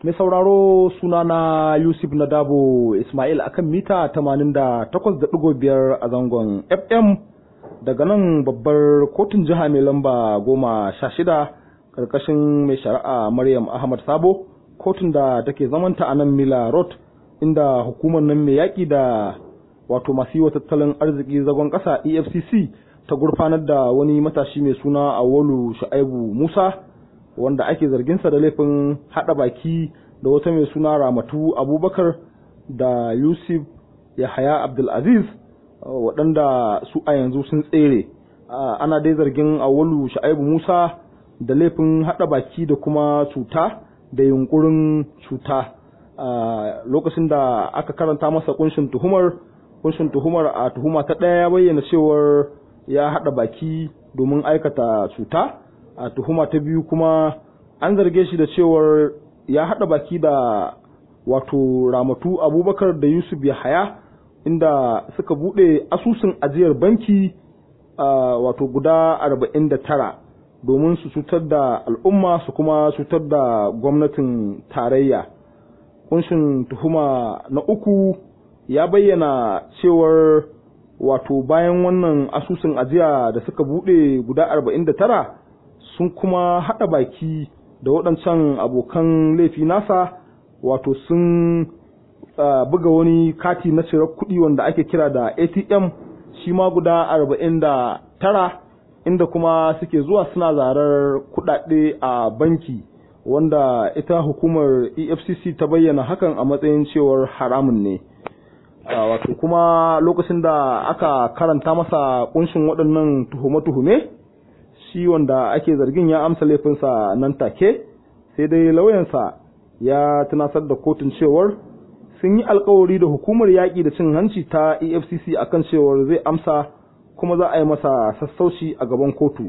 Mai sauraro sunana Yusuf Nadabo Ismail akan mita 88.5 a zangon FM daga nan babbar kotun jiha mai lamba goma sha shida karkashin mai shari'a Maryam Ahmad Sabo kotun da take zamanta a nan Mila Road inda hukumar nan mai yaƙi da wato masu yi wa tattalin arziki zagon ƙasa EFCC ta gurfanar da wani matashi mai suna Awolu Shu'aibu Musa wanda ake zarginsa da laifin haɗa baki da wata mai suna Ramatu Abubakar da Yusuf Yahaya Abdulaziz waɗanda su a yanzu sun tsere ana dai zargin Awolu Shu'aibu Musa da laifin haɗa baki da kuma cuta da yunkurin cuta lokacin da aka karanta masa kunshin tuhumar kunshin tuhumar a tuhuma ta ɗaya ya bayyana cewar ya haɗa baki domin aikata cuta a tuhuma ta biyu kuma an zarge shi da cewar ya haɗa baki da wato ramatu abubakar da yusuf yahaya inda suka buɗe asusun ajiyar banki wato guda arba'in da tara domin su cutar da al'umma su kuma cutar da gwamnatin tarayya kunshin tuhuma na uku ya bayyana cewar wato bayan wannan asusun ajiya da suka bude guda arba'in da tara sun kuma haɗa baki da waɗancan abokan laifi nasa wato sun buga wani kati na cirar kuɗi wanda ake kira da atm shi ma guda arba'in da tara inda kuma suke zuwa suna zarar kuɗaɗe a banki wanda ita hukumar efcc ta bayyana hakan a matsayin cewar haramun ne wato kuma lokacin da aka karanta masa kunshin waɗannan tuhume-tuhume shi wanda ake zargin ya amsa laifinsa nan take sai dai lauyansa ya tunasar da kotun cewar sun yi alkawari da hukumar yaƙi da cin hanci ta efcc akan cewar zai amsa kuma za a yi masa sassauci a gaban kotu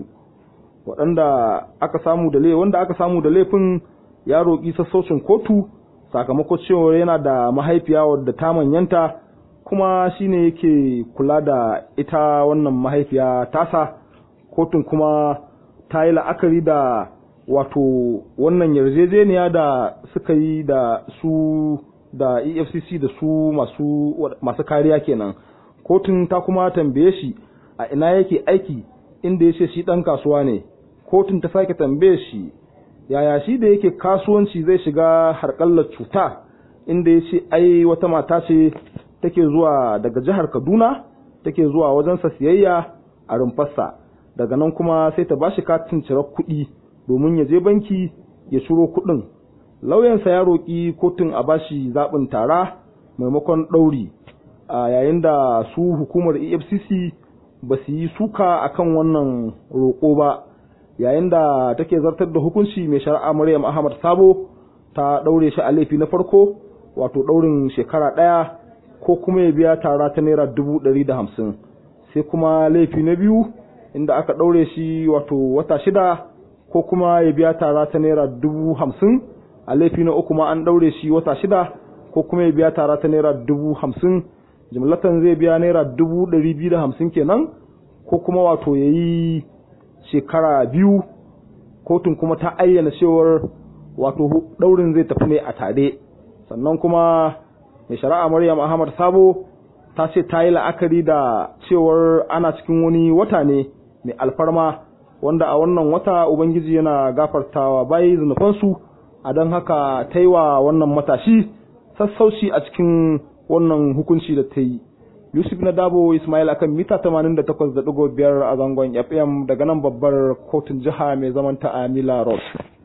waɗanda aka samu da wanda aka samu da laifin ya roƙi sassaucin kotu sakamakon cewar yana da mahaifiya wadda ta manyanta kuma shine yake kula da ita wannan mahaifiya tasa kotun kuma ta yi la'akari da wato wannan yarjejeniya da suka yi da su da efcc da su masu, masu kariya kenan kotun ta kuma tambaye shi a ina yake aiki inda ya ce shi ɗan kasuwa ne kotun ta sake tambaye shi yaya shi da yake kasuwanci zai shiga harƙallar cuta inda ya ce ai wata mata ce take zuwa daga jihar kaduna take zuwa wajensa siyayya a rumfarsa daga nan kuma sai ta bashi katin cirar kuɗi domin ya je banki ya ciro kuɗin lauyansa ya roƙi kotun a bashi zaɓin tara maimakon ɗauri a yayin da su hukumar efcc ba su yi suka akan wannan roƙo ba yayin da take zartar da hukunci mai shari'a Maryam Ahmad Sabo ta daure shi a laifi na farko wato daurin shekara ɗaya ko kuma ya biya tara ta naira dubu ɗari da hamsin sai kuma laifi na biyu inda aka daure shi wato wata shida ko kuma ya biya tara ta naira dubu hamsin a laifi na uku ma an daure shi wata shida ko kuma ya biya tara ta naira dubu hamsin jimlatan zai biya naira dubu ɗari biyu da hamsin kenan ko kuma wato ya yi shekara biyu kotun kuma ta ayyana cewar wato daurin zai tafi ne a tare sannan kuma mai shari'a maryam ahmad sabo ta ce ta yi la'akari da cewar ana cikin wani wata ne mai alfarma wanda a wannan wata ubangiji yana gafartawa bayi zunufansu a don haka ta yi wa wannan matashi sassauci a cikin wannan hukunci da ta yi Yusuf na Dabo Ismail akan mita 88.5 a zangon FM daga nan babbar kotun jiha mai zaman ta Amila Road.